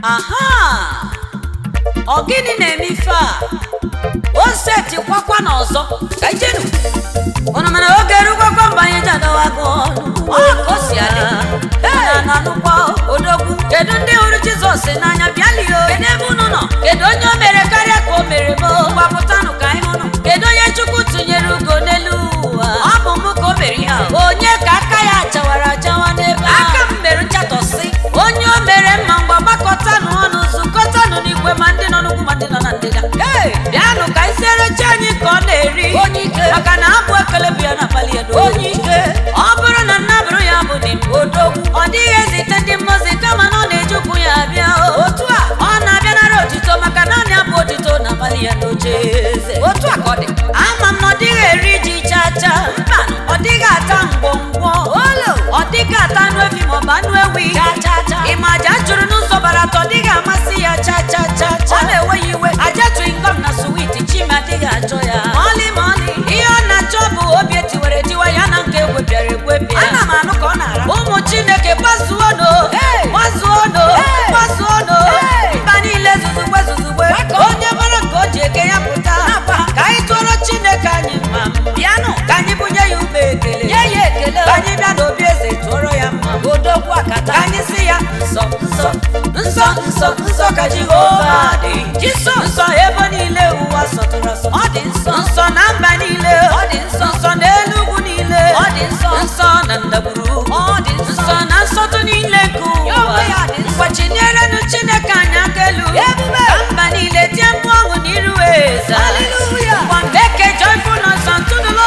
aha ọ gịnị na-eme ife a o setikwakwa n'ọzọ ka ijenu ụnụ mana oge erukwakwa mgbe anyị ji adọwago ọnụ ọ ka o si adị na na nụkwa odogwu kedu ndị hụrụ jizọs n'anya bịalio kedu ebe unu nọ kedu onye o mere karịa ka o mere m gbapụtanụ ka anyị hụnụ kedu onye chukwu tụnyere ugo n'elu ụwa ọ bụ m ka o mere ihe a onye ka aka ya chawara achawa n'ebe aka m mere nchatọsị onye o mere mma mgbe gbakọtanụ ọnụ zukọtanụ n'igwe ma ndị nọ n'ugwu ma ndị nọ na ndịda Hey, bịanụ ka anyị siere chi anyị ka ọ na-eri onye ike maka na abụ ekele bụ ya n'abalị ya onye ike ọ bụrụ na nnabụrụ ya bụ dị odogwu ọ dịghị ezite ndị mmozi kama na ọ na-eji ụkwụ ya abịa otu a ọ na-abịanara otito maka naanị abụ otito n'abalị ya n'oche eze otu a ka ọ dị ama m na ọ dịghị eri ji chaa chaa mba ọ dịghị ata ngwongwo olo ọ dịghị ata anụ efi maọbụ anụ ewi ịma aja jụrụ n'ụzọ bara atọ dịghị amasị ya cha cha cha cha ọ na-ewe ya iwe aja twingom na suwiti chima adịghị achọ ya mọlị mọlị ihe ọ na-achọ bụ obi etiwere etiwa ya na nke egwepịara egwepịa ana m anụ ka ọ na-ara ụmụ chineke gbazuono gbazuono gbazuono mba niile zuzugbe zuzugbe onye mara ka o ji eke ya pụta ka anyị tụọrọ chineke anyị mma bịanụ ka anyị bunye ya ube ekele nye ya ekele ka anyị bịa n'obi eze tụọrọ ya mma odogwu akata ka anyị si ya nsọ nsọ nsọ nsọ nsọ ka jehova dị jisọ nsọ ebe niile ụwa sọtụrụ asọ ọ dị nsọ nsọ na mba niile ọ dị nsọ nsọ n'elu ugwu niile ọ dị nsọ nsọ na ndagwurugwu ọ dị nsọ na nsọtụ niile nke ụwa mgbachinyerenu chineke anyị aka elu ka mba niile tie mkpu ọṅụ n'iru eze ngwa mbeke joyful nọsọ ntụnụlọ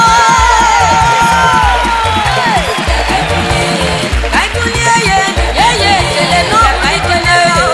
ka anyị bulie ya elu nye ya ekele n'ọbụ ekele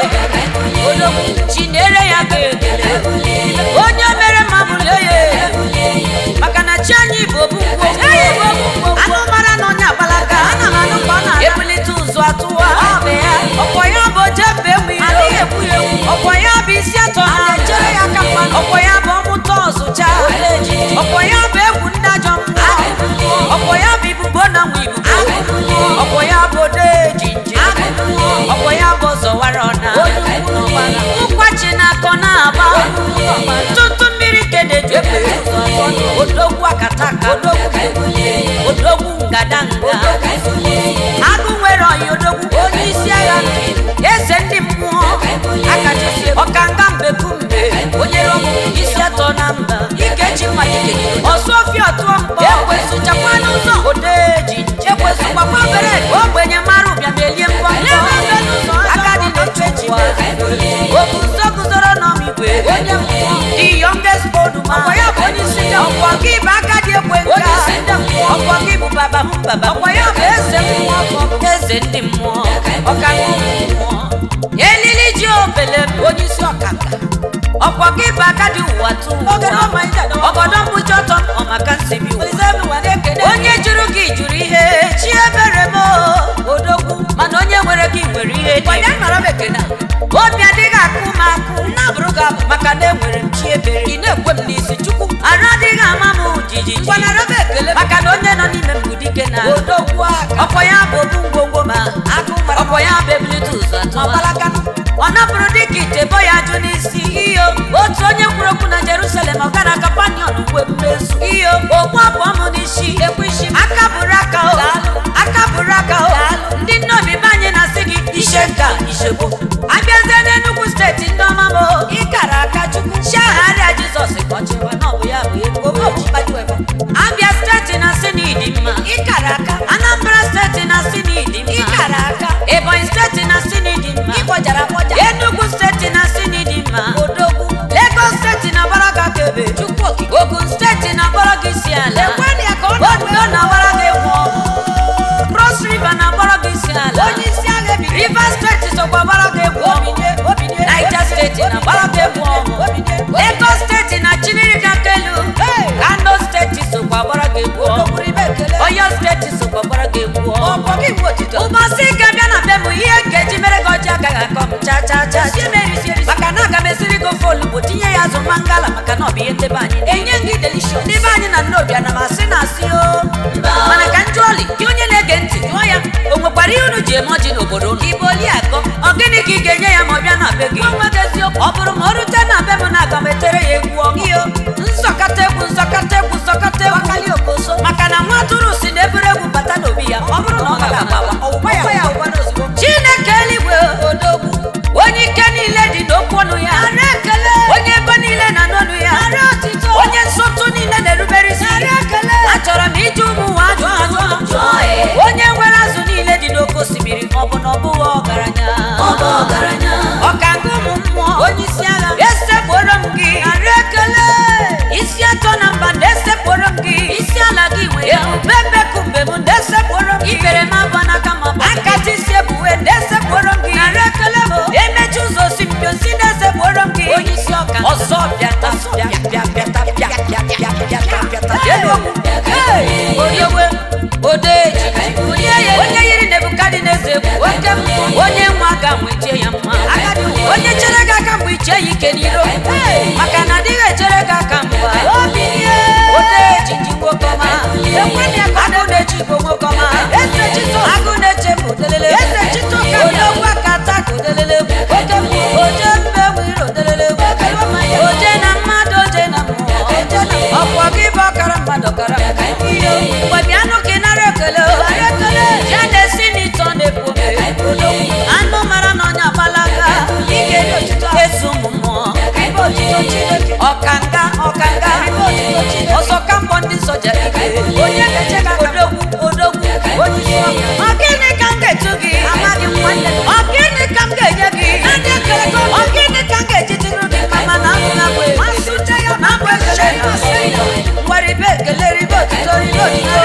odogwu chinyere ya ga ekele onye mere mma bulie ya elu maka na chi anyị bụ obungwo anụ mara na onye agbalaga ana m anụ ka ọ na ebulite ụzụ atụwa ọkwa ya bụ oje mbe egwu iro ọkwa ya bụ isi atọ na ọkwa ya bụ ọmụta ọzụcha ọkwa ya bụ egwu ndị ajọ mmụọ ọkwa ya bụ ibubo na nwa ibubo ọkwa ya bụ ode jinji ọkwa ya bụ ọzọwara ọna nkwachi na akọ na-aba ntụtụ mmiri kedeju odogwu akataka odogwu ngadanga agụ nwere ọyị odogwu onye isi agha eze ndị mmụọ akachisi ọkanga mbekumbe onye rọbụ isi atọ na mba ikechi mmalite ọsọfia ọtụọ mkpọ ekwesụchakwa n'ụzọ odeji ekwesụkwakwa obere ogbenye mara ụbịa melie mbọ agadi na-echu echiwa obu nso guzoro n'ọmigwe onye mmụọ the youngest old man ọkwa ya bụ onye isi ndị ọkwa gị bụ agadi ekwe nka ọkwa gị bụ baba m baba ọkwa ya bụ eze mmụọ eze ndị mmụọ ọkanga mmụọ elili ji obele m onye isi ọkanga ọkwa gị bụ agadi ụwa tụ ọgọdọ mkpuchi ọtọ ọmaka nsibi onye jụrụ gị jụrụ ihe chi ebere m odogwu mana onye nwere gị nwere ihe obi adịghị akụ m akụ nnabụrụ gị abụ maka na enwere m chi ebere ị na-ekwe m n'isi chukwu arụ adịghị ama m jijiji maka na onye nọ n'ime m bụ dike na odogwu ọkwa ya bụ obu ngwongwo ma ọkwa ya bụ ebulite ụzọ atụwa ọ napụrụ dịka itebo ya ajụ n'isi iyo otu onye kwuru okwu na jerusalem ọ gara kapanion mgbe mmezu iyo okpu abụọ m n'isi ekwishi aka bụrụ aka o aka bụrụ aka o ndị nne obibi anyị na-asị gị ishe nka ishegbo abịazie n'enugwu steeti ndị ọma m ịkara aka chukwu chiagharịa jizọs kọchịwa na ọ bụ ya bụ ego abịa steeti na-asị na ịdị mma ịkara aka anambra steeti na-asị na ịdị mma ịkara aka ebonyi steeti na-asị na ịdị mma ịkpọjara akpọja enugu steeti na-asị na ịdị mma odogwu lagos steeti na-agbara gị aka ebe chukwu okike ogun steeti na-agbara gị isi ala ondo na-agbara gị egwu cross river na-agbara gị isi ala rivers steeti sokwa gbara gị egwu niger steeti na-agbara gị egwu lagos steeti na chineke kelu kano steeti sokwa gbara gị egwu oyo steeti sokwa gbara gị egwu ụbọchị ike bịa na be m ihe nkeji mere gị ọjị agaghị akọ m cha cha cha maka na aga m esiri gị ofe olugbo tinye ya azụ mangala maka na ọ bụ ihe ndebe anyị enye gị delishọn ndị be anyị na nne obi ana m asị na asị o mana ka njụ ọlị gị onye na-ege ntị jụọ ya o nwekwara ihe unu ji eme ọjị n'obodo unu ka ibe oli akọ ọ gịnị ka ị ga-enye ya ma ọ bụrụ ma o rute na be m na aga m etere ya egwu ọmịo nzọkọta egwu nzọkọta egwu nzọkọta egwu maka na nwa atụrụ si na ebere egwu bata n'obi ya ọ bụrụ na ọ gaghị agbawa ọwụwa ya ya ụwa n'ozugbo chineke eluigwe odogwu onye ike niile dị n'okwu ọnụ ya onye ebe niile na n'ọnụ ya onye nsọtụ niile na-erubere isi achọrọ m ije ụmụ ụwa ajụ ajụ onye nwere azụ niile dị n'oke osimiri ọ bụ na ọ bụghị ọgaranya ọkanga ụmụ mmụọ onye isi agha esekporo m gị isi atọ na mba na-esekporo m gị isi ala gị nwe ya ebube bekumbe m na-esekporo m gị ibere m abụ n'aka ma bụ akata isi ebuwe na-esekporo m gị emechi ụzọ osimiri osi na-esekporo m gị onye isi ọka ọzọ bịata bịa bịa bịata bịa bịa bịa bịata bịata elu okwu oyewe odeji onye yiri nebukadneza egwu oke mmụọ onye nwa ga nwechie ya mma onye chere gị aka mgbe ichie ya ike n'iro maka na adịghị echere gị aka mgba odeji ji nwoke ọma agụ na-echi bụ nwoke ọma agụ na-eche bụ odelele odogwu aka ata ka odelele oke mmụọ oje mbe nwere odelele oje na mmadụ oje na mmụọ ọkwọ gị bụ ọkara mmadụ ọkara mgbe bịanụ ka ị nara ekele ya na-esi n'ịtọ na-ekwu anụ mara na onye agbalaga eso ụmụ mmụọ ọkanga ọkanga ọzọ ka mbọ ndị soja onye odogwu odogwu ọ gịnị ka m ga-etu gị ọ gịnị ka m ga-enye gị ọ gịnị ka m ga-eji tụrụ gị mama na abụ na abụ ekele na abụ ekele ngwa ribe ekele ribe otito ribe otito